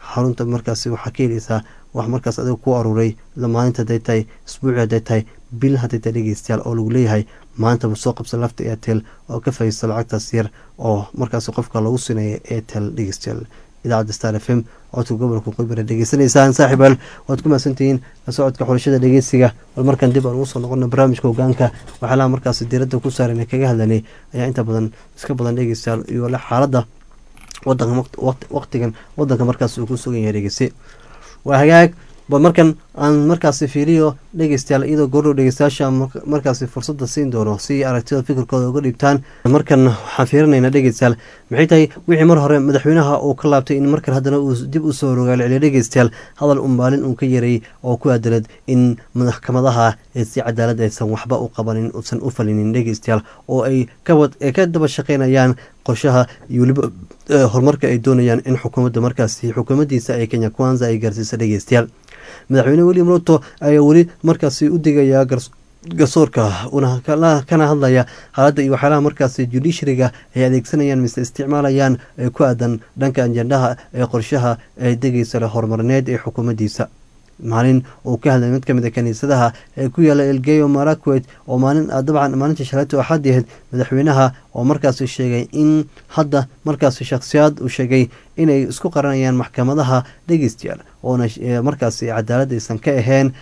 xarunta markaasi waxaa ka heleysaa wax markaas adiga ku aruuray maalinta haday tahay isbuuci haday tahay bil haday tahay dhegeystayaal oo lagu leeyahay maantaba soo qabsa lafta airtel oo ka fahaysta lacagtaas yar oo markaas qofka lagu sineeya airtel dhegeystayaal idaacadda star f m codka gobolka qibira dhegeysanaysaan saaxiibaal waad ku mahadsantihiin la socodka xulashada dhegeysiga bal markan dib aan ugu soo noqona barnaamijka hogaanka waxyaalaha markaas diiradda ku saaran kaga hadlanay ayaa inta badan iska badan dhegeystayaal iyo le xaaladda wadanka waqtigan wadanka markaas uu ku sugan yahay dhegeyse waa hagaag ba markan aan markaasi fiiriyo dhegeystayaal iyadoo goordhow dhegeystayaasha markaasi fursada siin doono si aragtida fikirkooda uga dhiibtaan markan waxaan fiirinaynaa dhegeystayaal maxay tahay wixii mar hore madaxweynaha uu ka laabtay in markan haddana uu dib usoo rogaalceliyo dhegeystayaal hadal un maalin uu ka yaray oo ku aadalad in maxkamadaha si cadaalad aysan waxba u qabanin uusan u falinin dhegeystayaal oo ay ka daba shaqeynayaan qorshaha iyo weliba horumarka ay doonayaan in xukuumadda markaasi xukuumaddiisa ee kenya kwanza ay gaarsiisa dhegeystayaal madaxweyne william ruto ayaa weli markaasi u digayaa garsoorka kana hadlaya xaaladda iyo waxyaalaha markaasi judishariga ay adeegsanayaan mise isticmaalayaan ee ku aadan dhanka ajendaha ee qorshaha ee degeysa le horumarineed ee xukuumaddiisa maalin uu ka hadlay mid kamid a kaniisadaha ee ku yaala elgeyo marakwet oo maalin dabcan maalintii shaleeto axad ahayd madaxweynaha oo markaasi sheegay in hadda markaasi shakhsiyaad uu sheegay inay isku qaranayaan maxkamadaha dhegeystayaal oona markaasi cadaalad aysan ka ahayn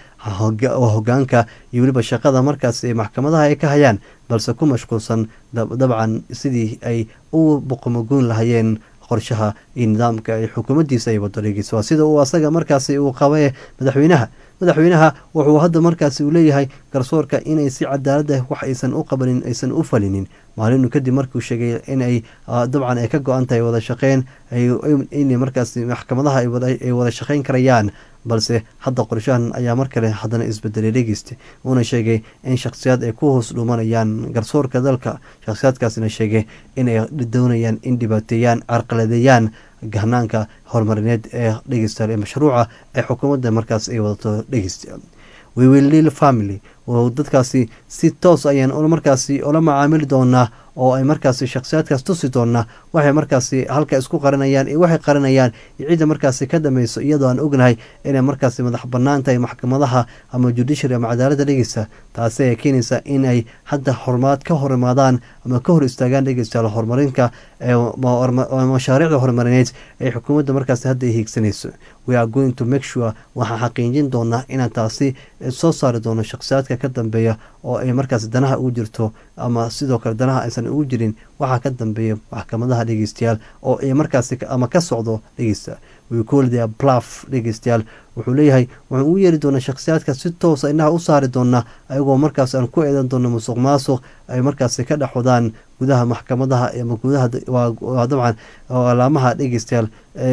hogaanka iyo weliba shaqada markaasi maxkamadaha ay ka hayaan balse ku mashquulsan dabcan sidii ay u boqomogoyn lahayeen qorshaha iyo nidaamka ay xukuumaddiisa ay wado dhegeysa waa sida uu asaga markaasi uu qabae madaxweynaha madaxweynaha wuxuu hadda markaasi uu leeyahay garsoorka inay si cadaalada wax aysan u qabanin aysan u falinin maalinu kadib markuu sheegay inay dabcan ay ka go-an tahay wada shaqeyn in markaasi maxkamadaha ay wada shaqeyn karayaan balse hadda qorshahan ayaa mar kale haddana isbedelay dhegeysta uuna sheegay in shakhsiyaad ay ku hoos dhuumanayaan garsoorka dalka shakhsiyaadkaasina sheegay inay doonayaan in dhibaateeyaan carqaladeeyaan gahnaanka horumarineed ee dhegeystayaal ee mashruuca ee xukuumadda markaas ay wadato dhegeystayaal wewilil family oo dadkaasi si toos ayaan markaasi ola macaamili doonaa oo ay markaasi shakhsiyaadkaas tusi doonaa waxay markaasi halka isku qarinayaan iyo waxay qarinayaan iyo cidda markaasi ka dhameyso iyadoo aan ognahay inay markaasi madax banaan tahay maxkamadaha ama judiciary ama cadaaladda dhegeysa taasi ay keenaysa in ay hadda horumaad ka hor imaadaan ama ka hor istaagaan dhegeystayaal horumarinka mashaariicda horumarineed ee xukuumadda markaasi hadda ay hiigsanayso we are going to make sure waxaan xaqiijin doonaa inaan taasi soo saari doono shakhsiyaadka ka dambeeya oo ay markaasi danaha ugu jirto ama sidoo kale danaha aysan ugu jirin waxaa ka dambeeya maxkamadaha dhegeystayaal oo ay markaasi ama ka socdo dhegeysta wcoolia blaf dhegeystayaal wuxuu leeyahay waxaan ugu yeeri doonaa shakhsiyaadka si toosa indhaha u saari doonaa ayagoo markaas aan ku eedan doono musuq maasuq ay markaasi ka dhex wadaan gudaha maxkamadaha ama gudaha dabcan alaamaha dhegeystayaal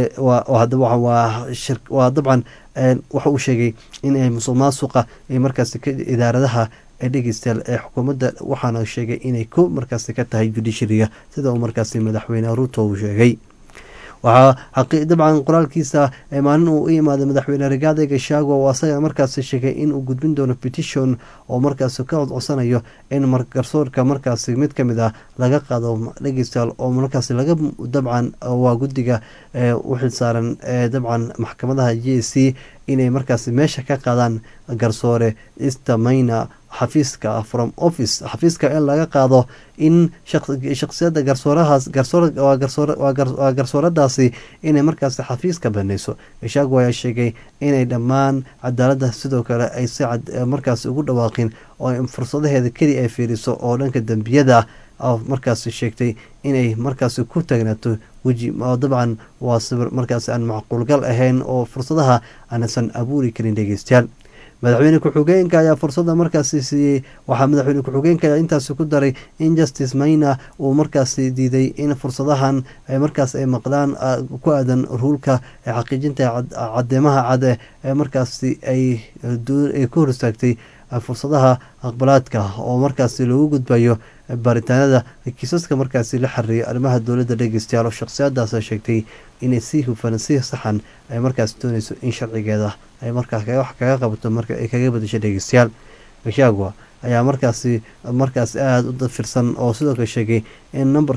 waa dabcan waxa uu sheegay in ay musuq maasuqa ay markaasi idaaradaha ee dhegeystayaal ee xukuumadda waxaana sheegay inay ko markaasi ka tahay judishariga sida uu markaasi madaxweyne ruto uu sheegay waxaa dabcan qoraalkiisa maalin uu u imaaday madaxweyne rigaade gashaago oo asaga markaasi sheegay inuu gudbin doono petition oo markaasi ka codsanayo in garsoorka markaasi mid kamid ah laga qaado dhegeystayaal oo markaasi laga dabcan waa guddiga u xilsaaran dabcan maxkamadaha j c inay markaasi meesha ka qaadaan garsoore istamayna xafiiska from office xafiiska in laga qaado in shaksiyada garsoorahaas waa garsooradaasi inay markaasi xafiiska baneyso gashaago ayaa sheegay inay dhammaan cadaaladda sidoo kale ay si markaasi ugu dhawaaqin oo fursadaheeda keli ay fiiriso oo dhanka dembiyada markaasi sheegtay inay markaasi ku taagnaato weji dabcan waa sawir markaasi aan macquulgal ahayn oo fursadaha aansan abuuri karin dhegeystayaal madaxweyne ku-xigeenka ayaa fursada markaasi siiyey waxaa madaxweyne ku-xigeenka intaasi ku daray in justice mayna uu markaasi diiday in fursadahan markaas ay maqlaan ku aadan ruulka ee xaqiijinta cadeemaha cade ee markaasi ay ku hor istaagtay fursadaha aqbalaadka oo markaasi loogu gudbayo baaritaanada kiisaska markaasi la xariiray arrimaha dowladda dhegeystayaal oo shakhsiyadaas sheegtay inay si hufan si saxan ay markaas dooneyso in sharcigeeda ay markaas wax kaga qabato marka ay kaga badasho dhegeystayaal gashagwa ayaa markaasi markaas aada u dafirsan oo sidoo kale sheegay in nambarka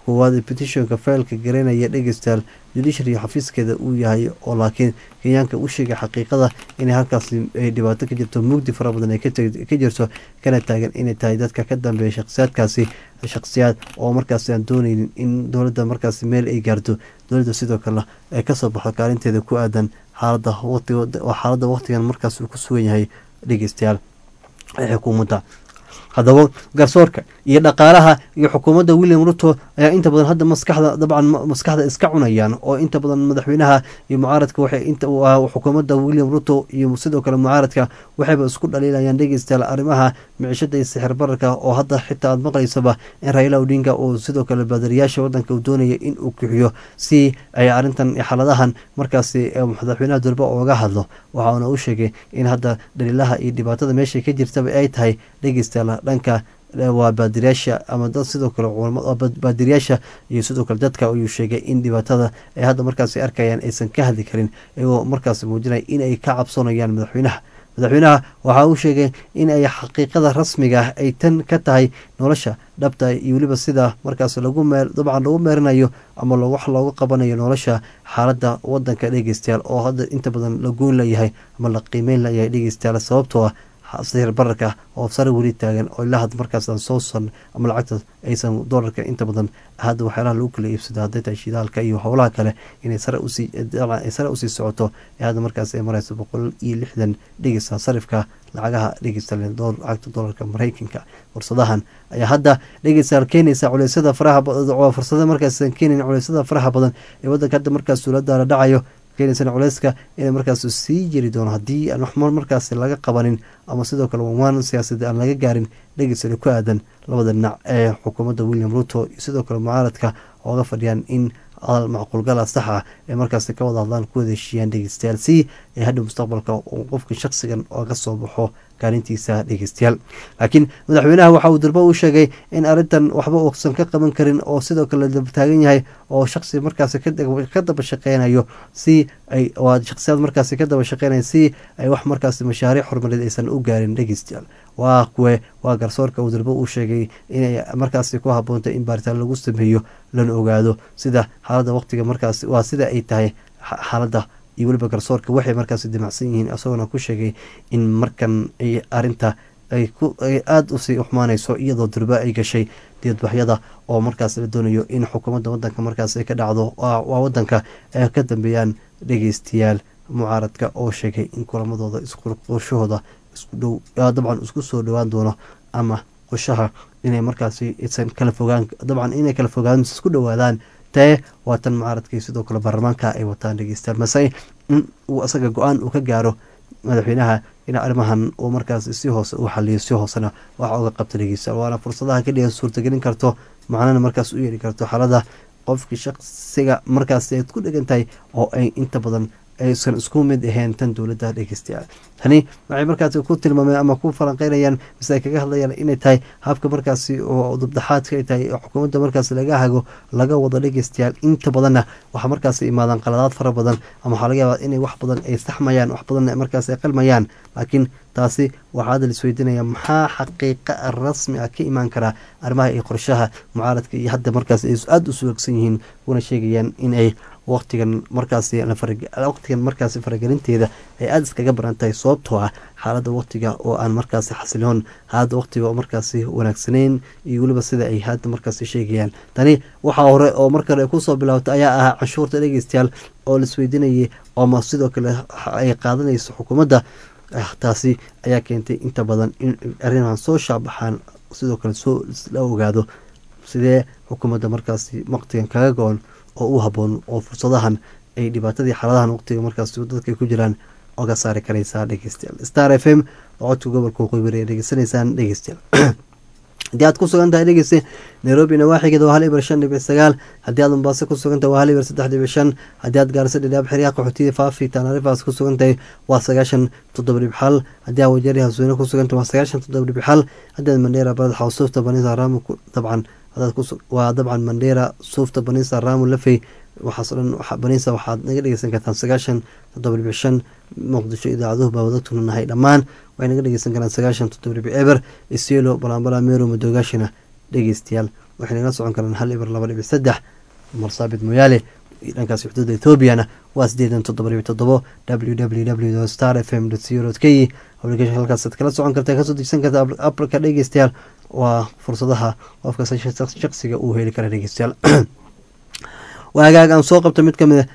koowaad petitionka faylka garanaya dhegeystayaal judiciary xafiiskeeda uu yahay oo laakiin kenyaanka u sheegay xaqiiqada inay halkaasi ay dhibaato ka jirto mugdi fara badan ay ka jirto kana taagan inay tahay dadka ka dambeeya shakhsiyaadkaasi shakhsiyaad oo markaasi aan dooneynin in dowladda markaasi meel ay gaarto dowladda sidoo kale ay kasoo baxdo kaalinteeda ku aadan xaalada xaaladda waqtigan markaas uu ku sugan yahay dhegeystayaal ee xukuumadda haddaba garsoorka iyo dhaqaalaha iyo xukuumadda william ruto ayaa inta badan hadda maskaxda dabcan maskaxda iska cunayaan oo inta badan madaxweynaha iyo mucaaradka waxay inta xukuumadda william ruto iyo sidoo kale mucaaradka waxayba isku dhaliilayaan dhegeystayaal arrimaha micishada iyo sixir bararka oo hadda xitaa aad maqlaysaba in raila odinga uu sidoo kale baadariyaasha wadanka uu doonaya in uu kixiyo si ay arrintan xaaladahan markaasi madaxweynaha durba ooga hadlo waxauna u sheegay in hadda dhaliilaha iyo dhibaatada meesha ka jirtaba ay tahay dhegeystayaal dhanka waa baadiriyaasha ama dad sidoo kale baadiriyaasha iyo sidoo kale dadka ayuu sheegay in dhibaatada ay hadda markaasi arkayaan aysan ka hadli karin iyagoo markaasi muujinaya in ay ka cabsoonayaan madaxweynaha madaxweynaha waxa uu sheegay in ay xaqiiqada rasmiga ay tan ka tahay nolosha dhabta iyo weliba sida markaas lagu mee dabcan lagu meerinayo ama wax looga qabanayo nolosha xaaladda wadanka dhegeystayaal oo hadda inta badan la goyn layahay ama la qiimeyn layahay dhegeystayaal sababtoo ah sixir bararka oo sare weli taagan oo ilaa had markaasaan soo san ama lacagta aysan doolarka inta badan hadda waxyaalaha lagu kala iibsado hadday tahay shidaalka iyo howlaha kale inay sare usii sare usii socoto ee hadda markaas ay mareyso boqol iyo lixdan dhegeysa sarifka lacagaha dhegeysta lacagta doolarka mareykanka fursadahan ayaa hadda dhegeystayaal keenaysa culeysyada faraha fursada markaas keenayn culeysyada faraha badan ee wadanka hadda markaas dowladda la dhacayo keenaysana culeyska inay markaas sii jiri doono haddii aan waxmar markaas laga qabanin ama sidoo kale wamaan siyaasadda aan laga gaarin dhegeysana ku aadan labada dhinac ee xukuumadda william ruto iyo sidoo kale mucaaradka ooga fadhiyaan in hadal macquulgala sax ah ee markaas ka wada hadlaan ku wada heshiiyaan dhegeystayaal si ay hadha mustaqbalka uu qofka shakhsigan ooga soo baxo kaalintiisa dhegeystayaal laakiin madaxweynaha waxa uu durbo u sheegay in arrintan waxba uusan ka qaban karin oo sidoo kale taagan yahay oo shaksi markaas ka daba shaqeynayo si ay shaksiyaad markaas ka daba shaqeynaya si ay wax markaas mashaariic horumareed aysan u gaarin dhegeystayaal waa kuwe waa garsoorka uu durbo uu sheegay inay markaasi ku haboontay in baaritaan lagu sameeyo lana ogaado sida xaaladda waqtiga markaas waa sida ay tahay xaaladda iyo weliba garsoorka waxay markaasi dimacsan yihiin isagoona ku sheegay in markan ay arinta ay aada usii xumaaneyso iyadoo durba ay gashay diyadbaxyada oo markaas la doonayo in xukuumadda wadanka markaas ay ka dhacdo waa wadanka ay ka dambeeyaan dhegeystayaal mucaaradka oo sheegay in kulamadooda qorshahooda isku dhow dabcan isku soo dhowaan doono ama qorshaha inay markaasi isan kala fogaan dabcan inay kala fogaan isku dhowaadaan tee waa tan mucaaradkii sidoo kale baarlamaanka ay wataan dhegeystayaal mase in uu isaga go-aan uu ka gaaro madaxweynaha in arrimahan uu markaas si hoose u xaliyo si hoosena waxa uga qabta dhegeystayaal waana fursadaha ka dhigan suurtagelin karto macnana markaas u yeeli karto xaalada qofkii shaqsiga markaas aad ku dhegan tahay oo ay inta badan aysan isku mid ahayn tan dowladda dhegeystayaal tani waxay markaasi ku tilmaameen ama ku falanqeynayaan mise ay kaga hadlayaan inay tahay habka markaasi oo dubdaxaadka ay tahay xukuumadda markaasi laga hago laga wado dhegeystayaal inta badanna waxaa markaasi imaadaan qaladaad fara badan ama waxaa laga yaabaa inay wax badan ay saxmayaan wax badan markaasi ay qalmayaan laakiin taasi waxaa hadda laisweydiinaya maxaa xaqiiqa rasmi ah ka imaan karaa arrimaha iyo qorshaha mucaaradka iyo hadda markaasi ay aada u suwagsan yihiin una sheegayaan in ay waqtigan markaasi waqtigan markaasi faragelinteeda ay aada iskaga baran tahay sababtoo ah xaaladda waqtiga oo aan markaasi xasiloon xaaladda waqtiga oo markaasi wanaagsaneyn iyo weliba sida ay hadda markaasi sheegayaan tani waxaa hore oo markale kusoo bilaabtay ayaa ahaa canshuurta dhegeystayaal oo laisweydiinayay ooma sidoo kale ay qaadanayso xukuumadda taasi ayaa keentay inta badan in arrimahan soo shaabaxaan sidoo kale soo la ogaado sidee xukuumadda markaasi waqtigan kaga go-on oo u haboon oo fursadahan ay dhibaatadii xaaladahan waqtiga markaas dadka ku jiraan oga saari karaysaa dhegeystayaal star f m oo codka gobolka waqooyi bari ay dhegeysanaysaan dhegeystayaal haddii aad ku sugan tahay dhegeyste nairobi nawaaxigeeda waa hal ibar shan dhibic sagaal haddii aad mombaaso ku sugan tahay waa hal ibar saddex dhibic shan haddii aad gaarisa dhidhaab xeryaha qaxootiya faafi taanarifaas ku sugan tahay waa sagaashan toddoba dhibic xal haddii aad wajari hasuune ku sugan tahay waa sagaashan toddoba dhibic xal haddii aad mandheera barad xawsuufta banisa raamu dabcan waa dabcan mandheera suufta banisa raamu lafey waxaaso dhan banisa waxaad naga dhegeysan kartaan sagaashan toddoba dhibic shan muqdisho idaacaduhu baa wada tunanahay dhammaan waxay naga dhegeysan karaan sagaashan toddoba dhibic eber isielo balambala meero madoogaashina dhegeystayaal waxay nagala socon karaan hal ibar laba dhibic saddex marsaabit moyaale dhankaas xuduudda ethoobiana waa sideedan toddoba dhibic toddobo w w w star f m co k application halkaasaad kala socon karta kasoo degsan karta aplka dhegeystayaal waa fursadaha qofka shaqsiga uu heli kara dhegeystayaal waagaag aan soo qabto mid kamid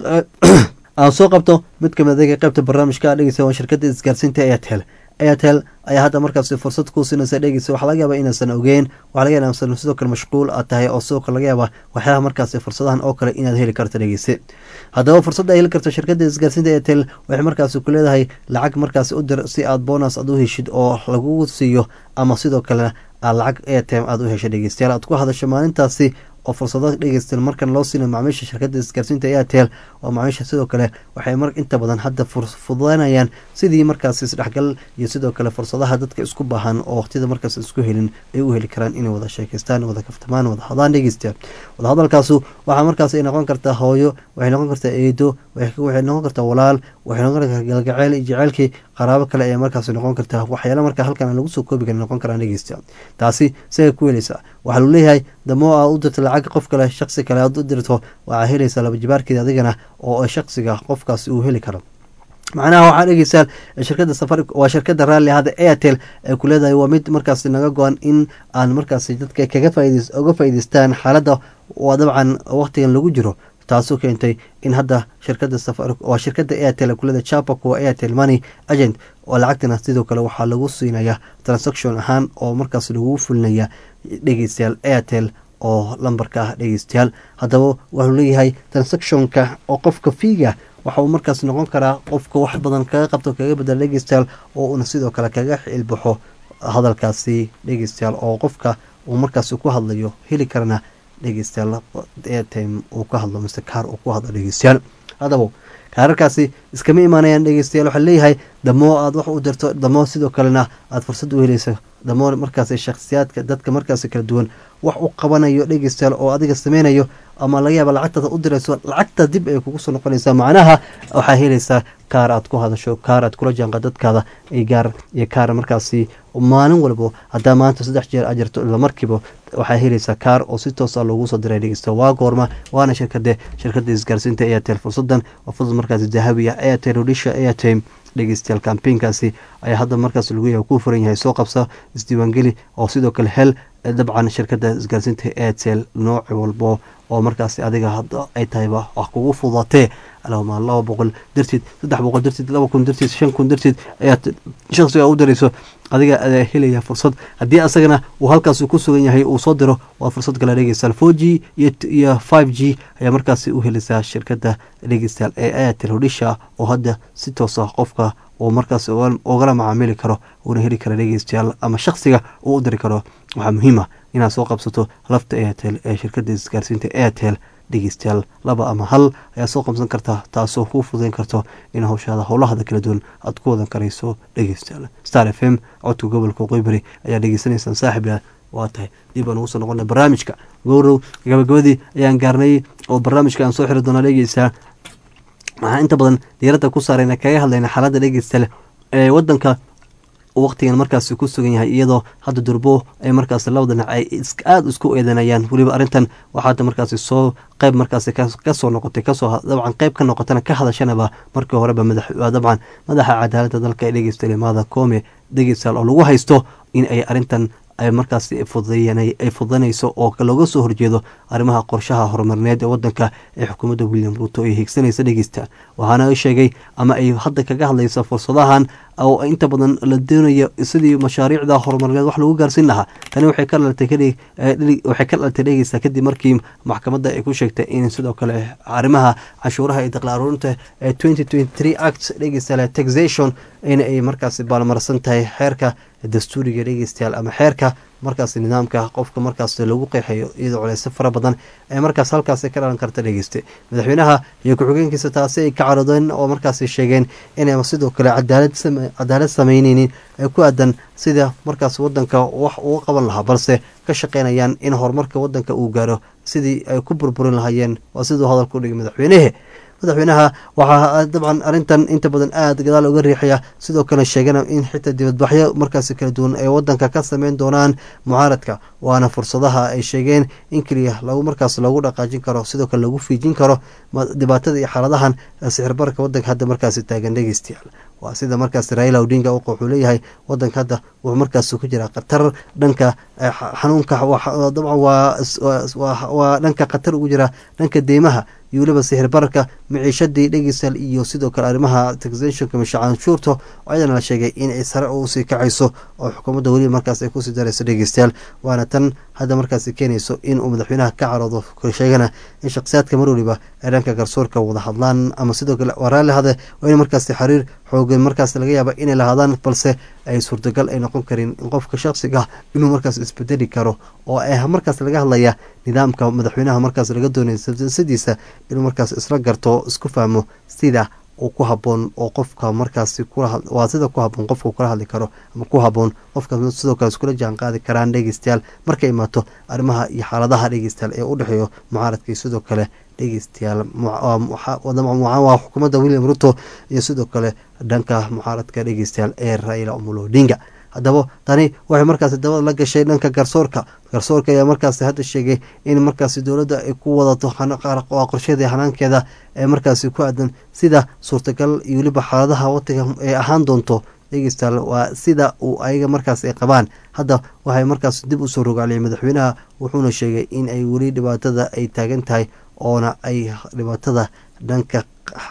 aan soo qabto mid kamid adeega qeybta barnaamijka dhegeysta waa shirkadda isgaarsiinta airtel airtel ayaa hadda markaasi fursad kuu siinaysa dhegeysa waxaa laga yaaba inaysan ogeyn waxaa laga yaaba inaysan sidoo kale mashquul aad tahay oo sidoo kale laga yaaba waxyaalaha markaasi fursadahan oo kale inaad heli karto dhegeyse haddaba fursadda ay heli karto shirkadda isgaarsiinta airtel waxay markaasi ku leedahay lacag markaasi u dir si aad bonus aad u heshid oo lagugu siiyo ama sidoo kale aad lacag airtime aad u hesho dhegeystayaal aad ku hadasho maalintaasi oo fursado dhegeysta markan loo siina macaamiisha shirkadda isgaarsiinta airtel oo macaamiisha sidoo kale waxay mar inta badan hadda fududeynayaan sidii markaasi isdhexgal iyo sidoo kale fursadaha dadka isku baahan oo waqtiyada markaas isku helin ay u heli karaan inay wada sheekeystaan wada kaftamaan wada hadaan dhegeysta wada hadalkaasu waxaa markaas ay noqon kartaa hooyo waxay noqon kartaa eedo waxay noqon kartaa walaal waxay noqon kartaa galgaceyl iyo jaceylkii qaraabo kale ayaa markaas noqon kartaa waxyaala markaa halkan aan lagu soo koobi karin noqon karaan dhegeysta taasi siday ku helaysaa waxaa lu leeyahay damoo aa u dirta lacag qof kale shaqsi kale aad u dirto waxaa helaysaa laba jibaarkeeda adigana oo shaqsiga qofkaasi uu heli karo macnaha waxaa dhegeysaan shirkada safari waa shirkada raalli ahada airtel ee ku leedahay waa mid markaasi naga go-an in aan markaasi dadka kaga faaids uga faa'iideystaan xaaladda waa dabcan waqtigan lagu jiro taasoo keentay in hadda shirkada safar waa shirkada airtel kuleda chapa kuwa airtel money agent oo lacagtana sidoo kale waxaa lagu siinaya transaction ahaan oo markaas lagu fulinaya dhegeystayaal airtel oo lambarka ah dhegeystayaal haddaba wuxuu leeyahay transactionka oo qofka fiiga waxa uu markaas noqon karaa qofka wax badan kaga qabto kaga bedela dhegeystayaal oo uuna sidoo kale kaga xilbaxo hadalkaasi dhegeystayaal oo qofka uu markaas ku hadlayo heli karana dhegeystayaal airtime uu ka hadlo mise kaar uu ku hadlo dhegeystayaal haddaba kaararkaasi iskama imaanayaan dhegeystayaal waxaa leeyahay damoo aad wax u dirto damoo sidoo kalena aad fursad u helayso damoo markaas shakhsiyaadka dadka markaas kala duwan wax u qabanayo dhegeystayaal oo adiga sameynayo ama laga yaaba lacagtaad u dirayso lacagta dib ay kugu soo noqonaysaa macnaha waxaa helaysaa kaar aad ku hadasho kaar aad kula jaanqa dadkaada gaar iyo kaar markaasi maalin walbo haddaa maanta saddex jeer aad jirto isla markiiba waxaa helaysaa kaar oo si toosa loogu soo diray dhegeysta waa goorma waana shirkade shirkada isgaarsiinta airtel fursadan waa fursad markaasi dahabiya airtel odisha airtime dhegeystayaal kambeynkaasi ayaa hadda markaas lagu yahay kuu furan yahay soo qabsa isdiiwaangeli oo sidoo kale hel dabcan shirkada isgaarsiinta airtel nooc walbo oo markaasi adiga hadda ay tahayba wax kugu fudatee alama laba boqol darteed saddex boqol darteed laba kun darteed shan kun darteed ayaad shaqsiga u dirayso adiga ayaa helaya fursad haddii asagana uu halkaas ku sugan yahay uu soo diro waa fursad kale dhegeystayaal four g iyo five g ayaa markaasi u helaysaa shirkada dhegeystayaal ee airtel hodhisha oo hadda si toosa qofka uu markaas ugala macaamili karo uuna heli kara dhegeystayaal ama shaksiga uu u diri karo waxaa muhiima inaad soo qabsato lafta airtel ee shirkada isgaarsiinta airtel dhegeystayaal laba ama hal ayaa soo qabsan karta taasoo kuu fudayn karto in hawshaada howlahada kala duwan aad ku wadan karayso dhegeystayaal star f m codka gobolka qoybari ayaa dhegeysanaysaan saaxiibya waa tahay dib aan ugu soo noqona barnaamijka gowrow gabagabadii ayaan gaarnay oo barnaamijka aan soo xiri doonaa dhegeysaa waxaa inta badan diiradda ku saarayna kaga hadlayna xaaladda dhegeystayaal ee wadanka waqtigan markaasi ku sugan yahay iyadoo hadda durbo ay markaasi labada dhinac ay aada isku eedanayaan weliba arrintan waxaada markaasi soo qeyb markaasi kasoo noqotay kasoo dabcan qeyb ka noqotana ka hadashanaba markii horeba dabcan madaxa cadaaladda dalka ee dhegeysta limaada koome dhegeystayaal oo lagu haysto in ay arrintan ay markaasi ay fududanayso oo looga soo horjeedo arrimaha qorshaha horumarineed ee wadanka ee xukuumadda william ruuto ay hiigsanaysa dhegeysta waxaana sheegay ama ay hadda kaga hadlaysa fursadahan oo inta badan la doonayo sidii mashaariicda horumarineed wax lagu gaarsiin lahaa tani waxay ka dhalatay waxay ka dhalatay dhegeysta kadib markii maxkamadda ay ku sheegtay in sidoo kale arrimaha canshuuraha iyo daqla aruurinta ee twenty twenty three act dhegeysta taxation in ay markaasi baalmarsan tahay xeerka dastuuriga dhegeystayaal ama xeerka markaas nidaamka qofka markaas lagu qeexayo iyadoo culeyso fara badan ee markaas halkaas ka dhalan karta dhegeysta madaxweynaha iyo ku-xigeenkiisa taasi ay ka carodeen oo markaas sheegeen inay sidoo kale cadaalad sameyneynin ee ku aadan sida markaas wadanka wax uga qaban lahaa balse ka shaqeynayaan in horumarka wadanka uu gaaro sidii ay ku burburin lahaayeen waa siduu hadalku dhigay madaxweynehe madaxweynaha waxaa dabcan arrintan inta badan aada gadaal uga riixaya sidoo kale sheegana in xitaa dibadbaxyo markaasi kala duwan ay wadanka ka sameyn doonaan mucaaradka waana fursadaha ay sheegeen in keliya lagu markaas lagu dhaqaajin karo sidoo kale lagu fiijin karo dhibaatada iyo xaaladahan sixirbarka wadanka hadda markaasi taagan dhegeystayaal waa sida markaas raila odinga wuxuu leeyahay wadanka hadda wuxuu markaas ku jiraa khatar dhanka xanuunka dabcan waa dhanka khatar ugu jira dhanka deymaha iyo weliba sixir bararka maciishadii dhegeysal iyo sidoo kale arrimaha taxationka misha canshuurta ayadana la sheegay inay sare usii kacayso oo xukuumadda weliba markaas ay kusii darayso dhegeystayaal waana tan hadda markaasi keenayso inuu madaxweynaha ka caroodo sheegana in shakhsiyaadka mar weliba ay dhanka garsoorka wada hadlaan ama sidoo kale waa raalli hade waa in markaasi xiriir xoogan markaas laga yaaba inay lahaadaan balse ay suurtagal ay noqon karin in qofka shaksiga inuu markaas isbedeli karo oo markaas laga hadlaya nidaamka madaxweynaha markaas laga doonaya sadiisa inuu markaas isla garto isku fahmo sida uu ku haboon oo qofka markaasi waa sida ku haboon qofka kula hadli karo ama ku haboon qofka sidoo kale iskula jaan qaadi karaan dhegeystayaal markay imaato arrimaha iyo xaaladaha dhegeystayaal ee u dhexeeyo mucaaradka iyo sidoo kale dhegeystayaal waa xukuumadda william ruto iyo sidoo kale dhanka mucaaradka dhegeystayaal ee raila omolo odinga haddaba tani waxay markaasi dabada la gashay dhanka garsoorka garsoorka ayaa markaasi hadda sheegay in markaasi dowladda ay ku wadato qorsheeda hanaankeeda ee markaasi ku aadan sida suurtagal iyo weliba xaaladaha wadanka ay ahaan doonto dhegeystayaal waa sida uu ayaga markaas ay qabaan hadda waxay markaas dib usoo rogaaliyay madaxweynaha wuxuuna sheegay in ay weli dhibaatada ay taagan tahay oona ay dhibaatada dhanka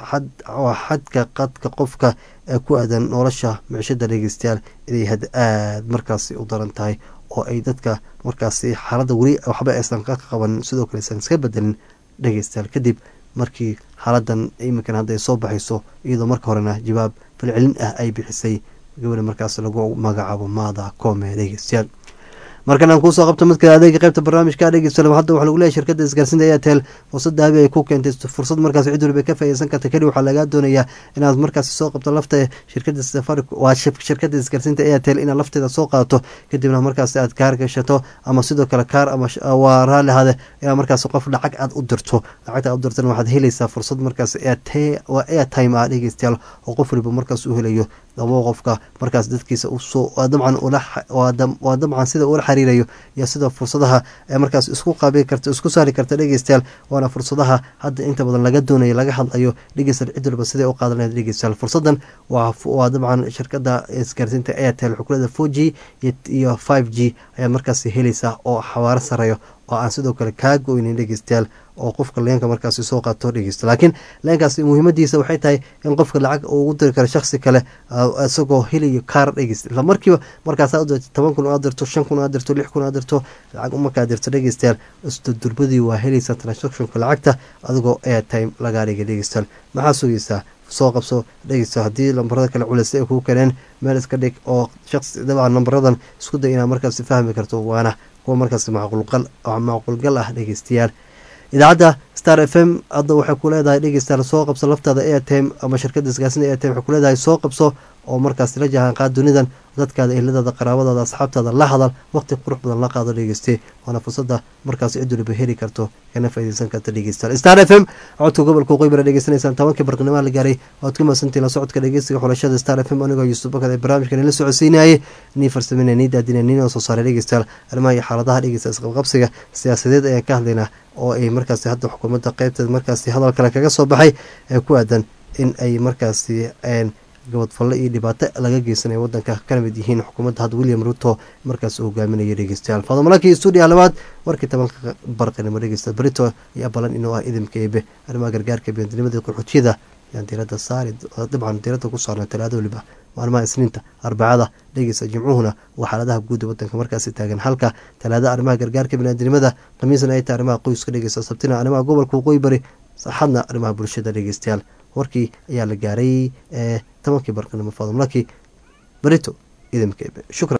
xadka qadka qofka ee ku aadan nolosha micshada dhegeystayaal inay had aada markaasi u daran tahay oo ay dadka markaasi xaaladda weli waxba aysan ka qaban sidoo kale aysan iska bedelin dhegeystayaal kadib markii xaaladan iminkan hadday soo baxayso iyadoo marka horena jawaab falcelin ah ay bixisay gabadha markaas lagu magacaabo maada koome dhegeystayaal markan aan kuusoo qabto mid kale adeega qaybta barnaamijka dhegeysta hadda waxaa lagu leeyahy shirkadda isgaarsiinta airtel fursada habi ay ku keentay fursad markaas cid waliba ka faaideysan karta keli waxaa lagaa doonayaa inaad markaasi soo qabto lafta shirkada safari waa shirkada isgaarsiinta airtel inaad lafteeda soo qaadato kadibna markaasi aad kaar gashato ama sidoo kale kaar ama waa raalli hade inaad markaas qof lacag aad u dirto lacagta aad u dirtana waxaad helaysaa fursad markaas waa airtime ah dhegeystayaal oo qof waliba markaas u helayo dabo qofka markaas dadkiisa usoo dabcan waa dabcan sida ula xiriirayo iyo sida fursadaha ee markaas isku qaabi karta isku saari karta dhegeystayaal waana fursadaha hadda inta badan laga doonayo laga hadlayo dhegeystayaal cid walba siday u qaadan lahayd dhegeystayaal fursadan waa dabcan shirkada isgaarsiinta airtel xukulada four g iyo five g ayaa markaas helaysaa oo xawaaro sareeyo oo aan sidoo kale kaa go-ynin dhegeystayaal oo qofka leenka markaasi soo qaato dhegeysto laakiin leenkaasi muhiimadiisa waxay tahay in qofka lacag ugu diri karo shaksi kale isagoo helayo kaar dhegeysta isla markiiba markaas aad dirto toban kun aad dirto shan kun aad dirto lix kun aad dirto lacag markaad dirto dhegeystayaal isdudurbadii waa helaysaa transactionka lacagta adigoo airtime lagaa dhigay dhegeystayaal maxaa sugaysaa soo qabso dhegeysta haddii lambarada kale culeysa ay kuu keeneen meel iska dhig oo shaqsi dabcan lambaradan isku day inaad markaasi fahmi karto waana kuwa markaas macquulgal ah dhegeystayaal idaacadda star f m hadda waxay ku leedahay dhegeystayaal soo qabso laftaada airtime ama shirkada isgaarsinta airtime waxay ku leedahay soo qabso oo markaas la jahaan qaad dunidan dadkaada ehladaada qaraabadaada asxaabtaada la hadal waqti qurux badan la qaado dhegeyste waana fursada markaas cid waliba heli karto kana faideysan karta dhegeystayaal star f m codka gobolka qoybara dhegeysanaysaan tobankii barqinimaa la gaaray waad ku mahadsantiin la socodka dhegeysiga xulashada star f m anigoo yuusuf bakad ee barnaamijkan ila socodsiinayay nii farsameyna nii daadina nii noo soo saaray dhegeystayaal arrimaha iyo xaaladaha dhegeysta isqabqabsiga siyaasadeed ayaan ka hadlaynaa oo ay markaasi hadda xukuumadda qeybteed markaasi hadal kale kaga soo baxay ee ku aadan in ay markaasi gabadfalle iyo dhibaato laga geysanaya wadanka kana mid yihiin xukuumadda hadda william ruto markaas uu hogaaminaya dhegeystayaal fadamalakii stuudiya labaad warkii tobanka barqinimo dhegeysta brito iyo abalan inuu ah idinka eebe arrimaha gargaarka biyandinimadii qaxootiyada ayaan diirada saari dabcan diirada ku saarnay talaado waliba maalmaha isniinta arbacada dhegeysta jimcuhuna waa xaaladaha guud wadanka markaasi taagan halka talaada arrimaha gargaarka biniaadinimada khamiisna ay tahay arrimaha qoyska dhegeysta sabtina arrimaha gobolka waqooyi bari saxadna arrimaha bulshada dhegeystayaal warkii ayaa la gaaray ee tobankii barqinimo fadumlaki barito idinka shukran